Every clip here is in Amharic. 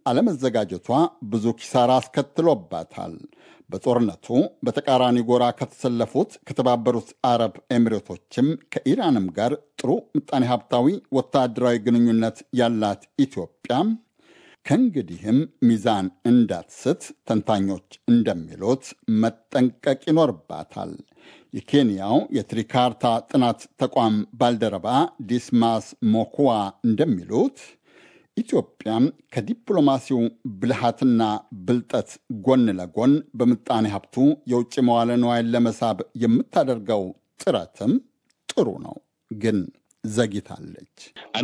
አለመዘጋጀቷ ብዙ ኪሳራ አስከትሎባታል። በጦርነቱ በተቃራኒ ጎራ ከተሰለፉት ከተባበሩት አረብ ኤሚሬቶችም ከኢራንም ጋር ጥሩ ምጣኔ ሀብታዊ ወታደራዊ ግንኙነት ያላት ኢትዮጵያ ከእንግዲህም ሚዛን እንዳትስት ተንታኞች እንደሚሉት መጠንቀቅ ይኖርባታል። የኬንያው የትሪካርታ ጥናት ተቋም ባልደረባ ዲስማስ ሞኩዋ እንደሚሉት ኢትዮጵያም ከዲፕሎማሲው ብልሃትና ብልጠት ጎን ለጎን በምጣኔ ሀብቱ የውጭ መዋለ ንዋይን ለመሳብ የምታደርገው ጥረትም ጥሩ ነው፣ ግን ዘግይታለች።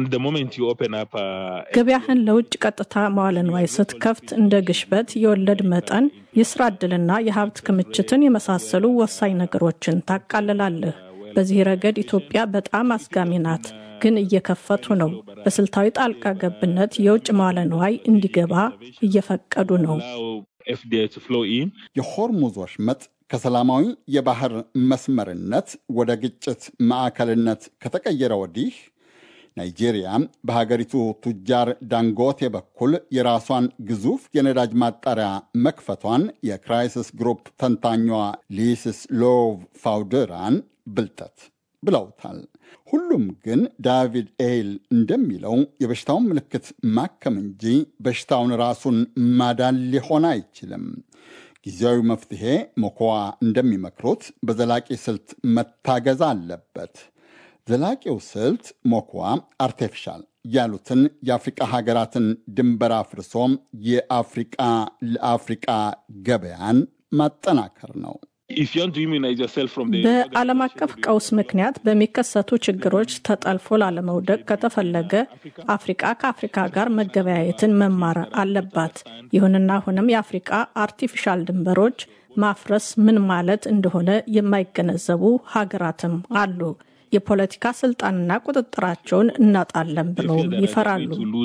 ገበያህን ለውጭ ቀጥታ መዋለ ንዋይ ስትከፍት እንደ ግሽበት፣ የወለድ መጠን፣ የስራ ዕድልና የሀብት ክምችትን የመሳሰሉ ወሳኝ ነገሮችን ታቃልላለህ። በዚህ ረገድ ኢትዮጵያ በጣም አስጋሚ ናት፣ ግን እየከፈቱ ነው። በስልታዊ ጣልቃ ገብነት የውጭ መዋለ ንዋይ እንዲገባ እየፈቀዱ ነው። የሆርሙዝ ወሽመጥ ከሰላማዊ የባህር መስመርነት ወደ ግጭት ማዕከልነት ከተቀየረ ወዲህ ናይጄሪያ በሀገሪቱ ቱጃር ዳንጎቴ በኩል የራሷን ግዙፍ የነዳጅ ማጣሪያ መክፈቷን የክራይሲስ ግሩፕ ተንታኟ ሊስስ ሎቭ ፋውደራን ብልጠት ብለውታል። ሁሉም ግን ዳቪድ ኤይል እንደሚለው የበሽታውን ምልክት ማከም እንጂ በሽታውን ራሱን ማዳን ሊሆን አይችልም። ጊዜያዊ መፍትሄ ሞኮዋ እንደሚመክሩት በዘላቂ ስልት መታገዝ አለበት። ዘላቂው ስልት ሞኮዋ አርቴፊሻል ያሉትን የአፍሪቃ ሀገራትን ድንበር አፍርሶ የአፍሪቃ ለአፍሪቃ ገበያን ማጠናከር ነው። በዓለም አቀፍ ቀውስ ምክንያት በሚከሰቱ ችግሮች ተጠልፎ ላለመውደቅ ከተፈለገ አፍሪቃ ከአፍሪካ ጋር መገበያየትን መማር አለባት። ይሁንና አሁንም የአፍሪቃ አርቲፊሻል ድንበሮች ማፍረስ ምን ማለት እንደሆነ የማይገነዘቡ ሀገራትም አሉ። የፖለቲካ ስልጣንና ቁጥጥራቸውን እናጣለን ብለው ይፈራሉ።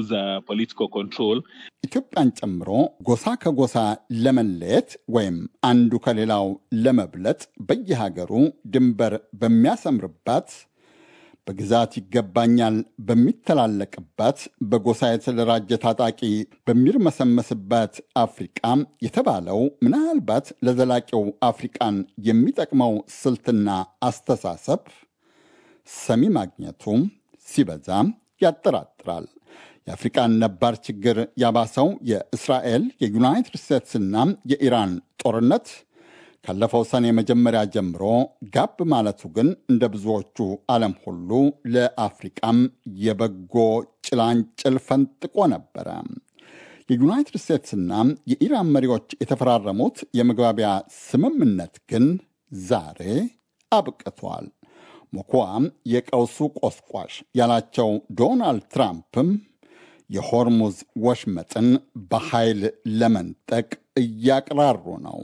ኢትዮጵያን ጨምሮ ጎሳ ከጎሳ ለመለየት ወይም አንዱ ከሌላው ለመብለጥ በየሀገሩ ድንበር በሚያሰምርባት በግዛት ይገባኛል በሚተላለቅባት በጎሳ የተደራጀ ታጣቂ በሚርመሰመስባት አፍሪቃ የተባለው ምናልባት ለዘላቂው አፍሪቃን የሚጠቅመው ስልትና አስተሳሰብ ሰሚ ማግኘቱም ሲበዛ ያጠራጥራል። የአፍሪቃን ነባር ችግር ያባሰው የእስራኤል የዩናይትድ ስቴትስና የኢራን ጦርነት ካለፈው ሰኔ መጀመሪያ ጀምሮ ጋብ ማለቱ ግን እንደ ብዙዎቹ ዓለም ሁሉ ለአፍሪቃም የበጎ ጭላንጭል ፈንጥቆ ነበረ። የዩናይትድ ስቴትስና የኢራን መሪዎች የተፈራረሙት የመግባቢያ ስምምነት ግን ዛሬ አብቅቷል። ሞኮዋም የቀውሱ ቆስቋሽ ያላቸው ዶናልድ ትራምፕም የሆርሙዝ ወሽመጥን በኃይል ለመንጠቅ እያቅራሩ ነው።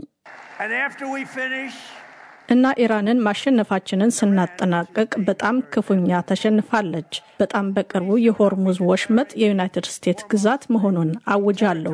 እና ኢራንን ማሸነፋችንን ስናጠናቅቅ በጣም ክፉኛ ተሸንፋለች። በጣም በቅርቡ የሆርሙዝ ወሽመጥ የዩናይትድ ስቴትስ ግዛት መሆኑን አውጃለሁ።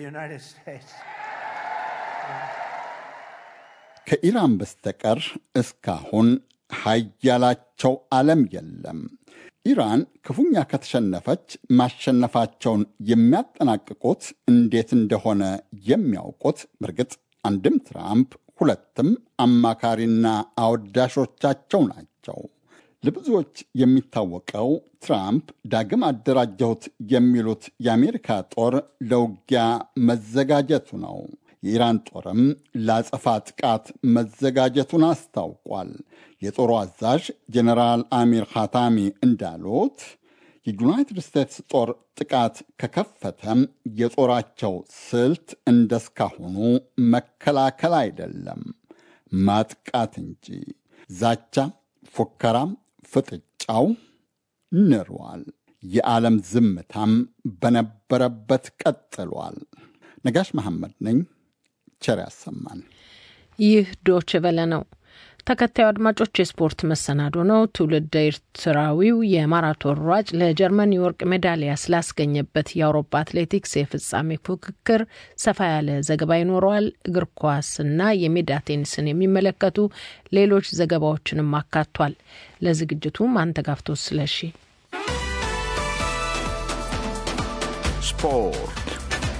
ከኢራን በስተቀር እስካሁን ሀያላቸው ዓለም የለም። ኢራን ክፉኛ ከተሸነፈች ማሸነፋቸውን የሚያጠናቅቁት እንዴት እንደሆነ የሚያውቁት በእርግጥ አንድም ትራምፕ ሁለትም አማካሪና አወዳሾቻቸው ናቸው። ለብዙዎች የሚታወቀው ትራምፕ ዳግም አደራጀሁት የሚሉት የአሜሪካ ጦር ለውጊያ መዘጋጀቱ ነው። የኢራን ጦርም ለአጸፋ ጥቃት መዘጋጀቱን አስታውቋል። የጦሩ አዛዥ ጀኔራል አሚር ኻታሚ እንዳሉት የዩናይትድ ስቴትስ ጦር ጥቃት ከከፈተም የጦራቸው ስልት እንደስካሁኑ መከላከል አይደለም፣ ማጥቃት እንጂ። ዛቻ፣ ፉከራም፣ ፍጥጫው ንሯል። የዓለም ዝምታም በነበረበት ቀጥሏል። ነጋሽ መሐመድ ነኝ። ቸር ያሰማን። ይህ ዶች ቨለ ነው። ተከታዩ አድማጮች የስፖርት መሰናዶ ነው። ትውልድ ኤርትራዊው የማራቶን ሯጭ ለጀርመን የወርቅ ሜዳሊያ ስላስገኘበት የአውሮፓ አትሌቲክስ የፍጻሜ ፉክክር ሰፋ ያለ ዘገባ ይኖረዋል። እግር ኳስና የሜዳ ቴኒስን የሚመለከቱ ሌሎች ዘገባዎችንም አካቷል። ለዝግጅቱ ማንተጋፍቶ ስለሺ ስፖርት